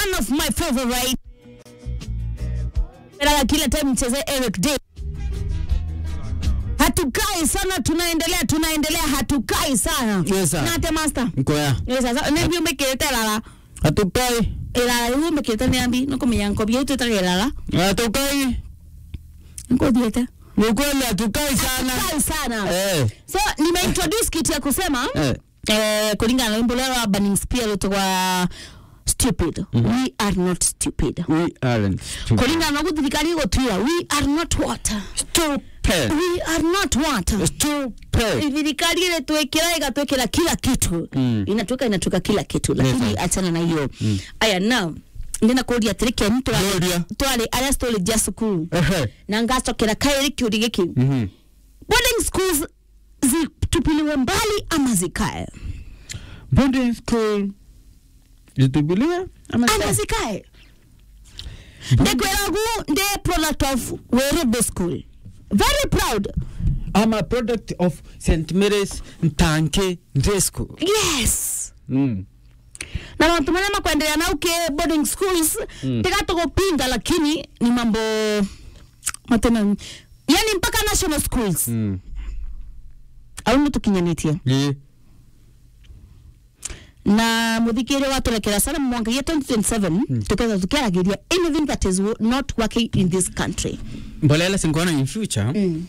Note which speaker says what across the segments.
Speaker 1: one of my favorite Nataka kila time mcheze Eric Day hatukai sana tunaendelea tunaendelea hatukai sana
Speaker 2: Yes, sir.
Speaker 1: nate master
Speaker 2: nkoya
Speaker 1: yes sasa nĩbi ũmĩkĩrĩte lala
Speaker 2: hatukai
Speaker 1: ĩlala rĩu ũmĩkĩrĩte nĩambi nĩkũmenya nkobia itwĩtaga ĩlala
Speaker 2: hatukai
Speaker 1: nkũthiĩte
Speaker 2: ni kweli hatukai sana
Speaker 1: kai sana
Speaker 2: eh
Speaker 1: so nimeintroduce kitu ya kusema
Speaker 2: eh
Speaker 1: eh, kulingana na wimbo leo wa Burning Spear lutogwa stupid we are not stupid
Speaker 2: we aren't stupid.
Speaker 1: kulingana na guo thirikari igutwira we are not what
Speaker 2: stupid
Speaker 1: we are not what
Speaker 2: stupid
Speaker 1: thirikari iretwikira igatwikira kila kitu
Speaker 2: Mm.
Speaker 1: inatuika inatuika kila kitu lakini
Speaker 2: Yes,
Speaker 1: achana na hiyo aya now ndina kuria atiri keni
Speaker 2: Gloria.
Speaker 1: twari aria citori ja cukuru
Speaker 2: ehe
Speaker 1: na ngacokera kairi kiuri giki
Speaker 2: mhm
Speaker 1: boarding schools zitupiliwe mbali ama zikae
Speaker 2: boarding school zitubiliwe ama
Speaker 1: ama zikae ndekwiragu ndi product of werebe school very proud
Speaker 2: I'm a product of St. Mary's Ntanke Day School.
Speaker 1: yes
Speaker 2: Mm.
Speaker 1: na maundu maria makwendelea na uke boarding schools
Speaker 2: Mm.
Speaker 1: tigatugupinga lakini ni mambo matena yani mpaka national schools
Speaker 2: Mm.
Speaker 1: au nitukinyanitie
Speaker 2: Yeah.
Speaker 1: na muthikiri watulekera sana mwangagia 2027 tukeza tukiaragiria anything that is wo- not working in this country
Speaker 2: mbolela sinkuona in future
Speaker 1: mm.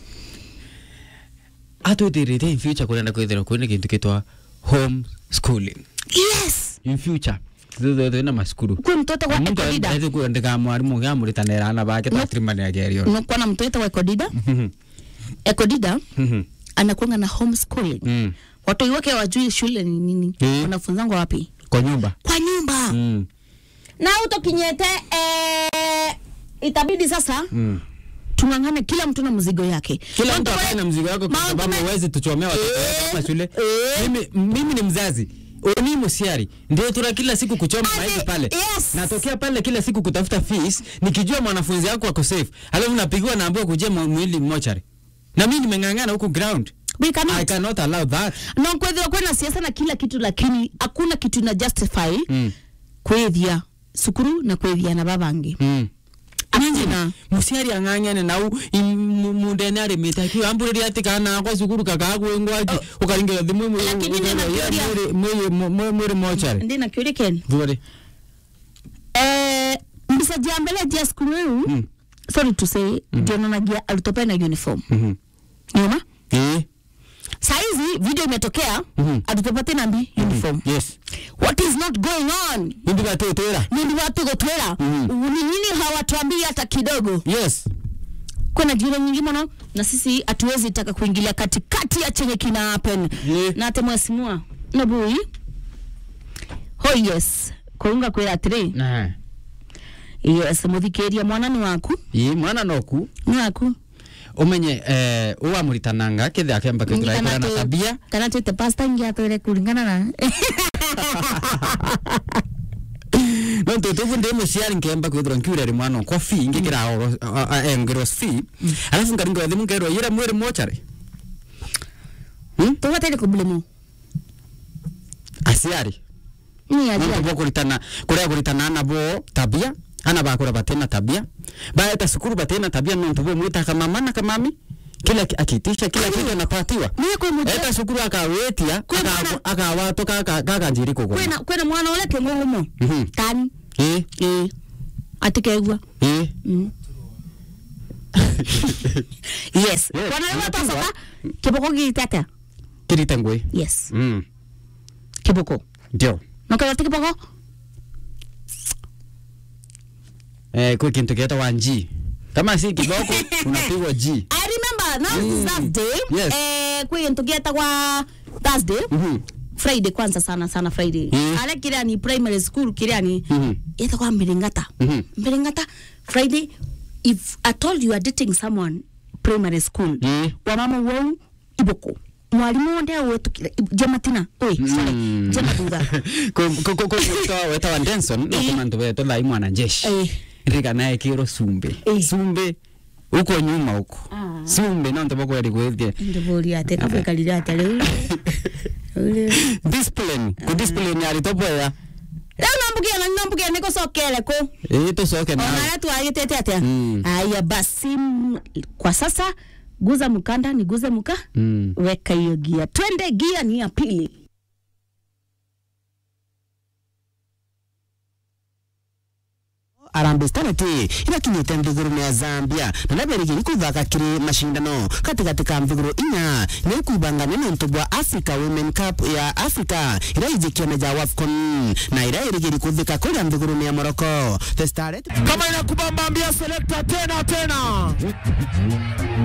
Speaker 2: atwithirite in future kurenda kwithira kwina kintu kitwa home schooling
Speaker 1: yes
Speaker 2: in future twina masukuru
Speaker 1: kwi mtoto wa ekodida
Speaker 2: ndika mwarimu gamuritanira ana bake
Speaker 1: No.
Speaker 2: twatirimanira gerio
Speaker 1: nokwana mtoto wa ekodida ekodida anakuanga na homeschooling
Speaker 2: Mm.
Speaker 1: watu wake wajui shule ni nini
Speaker 2: Mm.
Speaker 1: wanafunzangwa wapi
Speaker 2: kwa nyumba
Speaker 1: kwa nyumba
Speaker 2: Mm.
Speaker 1: na utokinyete eh, itabidi sasa
Speaker 2: Mm.
Speaker 1: tung'ang'ane kila mtu na mzigo yake
Speaker 2: kila mtu
Speaker 1: Watu
Speaker 2: akae
Speaker 1: we-
Speaker 2: na mzigo wako kwa
Speaker 1: Mount
Speaker 2: sababu
Speaker 1: Me-
Speaker 2: huwezi tuchomea watoto
Speaker 1: Eh,
Speaker 2: wetu kama shule
Speaker 1: eh.
Speaker 2: mimi, mimi ni mzazi ni musiari ndio tuna kila siku kuchoma
Speaker 1: Ati,
Speaker 2: maji pale
Speaker 1: yes.
Speaker 2: natokea pale kila siku kutafuta fees nikijua mwanafunzi wako ako safe alafu napigiwa naambiwa kujia mwa- mwili mochari na mimi nimeng'ang'ana huku ground
Speaker 1: we cannot.
Speaker 2: I cannot allow that
Speaker 1: no kwethira kwina siasa na kila kitu lakini hakuna kitu ina justify
Speaker 2: mm.
Speaker 1: kwithia sukuru na kwithia na babangi
Speaker 2: Mm.
Speaker 1: Hakuna.
Speaker 2: musiari ang'ang'ane nau mundene arimite akiwa amburiria ati kana kwa cukuru kakagwengwaki ukaringira thimu
Speaker 1: Lakini nina kĩũria.
Speaker 2: mwiri mochari
Speaker 1: ndi na kiuria ken
Speaker 2: thuori
Speaker 1: eh, mbica jia mbele jia sukuru riu
Speaker 2: Mm.
Speaker 1: sorry to say ndionanagia arutwo pena uniform
Speaker 2: Mhm.
Speaker 1: niona
Speaker 2: Eh.
Speaker 1: saizi video imetokea
Speaker 2: Mhm.
Speaker 1: arutwo patena mbi uniform
Speaker 2: yes
Speaker 1: what is not going on
Speaker 2: Nindi batutwira
Speaker 1: nindi watu gutwira
Speaker 2: Mhm.
Speaker 1: ni nini hawatuambii hata kidogo
Speaker 2: yes
Speaker 1: kuna jira nyingi muno na sisi hatuwezi taka kuingilia katikati ya chenye kina happen
Speaker 2: Yeah.
Speaker 1: na ate mwasimua nabui ho yes kuunga kwira atiri
Speaker 2: na
Speaker 1: yes muthikiria mwana ni waku
Speaker 2: ii mwana noku
Speaker 1: ni waku
Speaker 2: umenye eh uwamuritananga kithi akemba kithiraikora na
Speaker 1: tu-
Speaker 2: tabia
Speaker 1: kana twite pasta ingi atwire kuringana na
Speaker 2: no tutubu ndi muciari nkemba kwithirwa nkiureri mwana okwa fi ngikira oro engirwa fi alafu ngaringirwa thimu nkerwa yira mwiri mochari Hmm?
Speaker 1: tuwatire kublemu
Speaker 2: aciari
Speaker 1: ni ajira
Speaker 2: nontu bokuritana kuria kuritana ana bo tabia ana bakura batena tabia baeta sukuru batena tabia nontu bo mwita kamama na kamami kila ki- akitisha kila kitu anapatiwa
Speaker 1: ni kwa mujira
Speaker 2: eta sukuru akawetia
Speaker 1: Kwe mwana-
Speaker 2: akawato kakanjiri kugoma
Speaker 1: kwena kwena mwana ule kengugumo
Speaker 2: Mhm.
Speaker 1: tani
Speaker 2: ĩ
Speaker 1: eh atikegwa
Speaker 2: ĩ
Speaker 1: Mm. yes
Speaker 2: Yes,
Speaker 1: kwana wewe
Speaker 2: unapigwa.
Speaker 1: tasoka kiboko gitata
Speaker 2: kirite ngui
Speaker 1: yes
Speaker 2: Mm,
Speaker 1: kiboko
Speaker 2: ndio
Speaker 1: nokaya ti kiboko
Speaker 2: eh, kwi kintu kietagwa nji kama si kiboko unapigwa ji
Speaker 1: i remember now mm. this thursday
Speaker 2: Yes.
Speaker 1: eh kwi ntu gietagwa thursday
Speaker 2: Mhm.
Speaker 1: friday kwanza sana sana friday
Speaker 2: Mm.
Speaker 1: ale kiria ni primary school kiria ni
Speaker 2: Mhm.
Speaker 1: yetagwa mbiringata
Speaker 2: Mhm.
Speaker 1: mbiringata friday if at all you are dating someone primary school
Speaker 2: Mm.
Speaker 1: wamama wau iboko mwalimu wonde wetukire jematina oi sorry
Speaker 2: Mm.
Speaker 1: jemathutha
Speaker 2: wetawa denson nokumantu wetu thai mwana jeshi
Speaker 1: Eh.
Speaker 2: rika naye kiro sumbe
Speaker 1: Eh.
Speaker 2: sumbe uko nyuma huko
Speaker 1: Ah.
Speaker 2: sumbe nontu bokweri gwithie
Speaker 1: ndivũria ate kabaikarire ate rĩu Rĩu-
Speaker 2: discipline ku discipline aritobwea
Speaker 1: rĩu nombugia na nombugia nĩ gũcokere kũ
Speaker 2: ĩ tũcoke nawe
Speaker 1: onarĩa twagĩtĩte atĩa
Speaker 2: Mm.
Speaker 1: aya basi m- kwa sasa guza mkanda ni guze mka
Speaker 2: Mm.
Speaker 1: weka hiyo gia twende gia ni ya pili
Speaker 3: Harambee Stars ati irakinyite nthiguru ya Zambia na naberigiri kuthaka kiri mashindano katikati ka nthiguru inya ni kuibangania na ntu bwa Africa Women Cup ya Africa ira ijikia meja wa AFCON na ira irigiri kuthika kuria nthiguru ya Morocco the Star
Speaker 4: kama inakubamba ambia selekta tena tena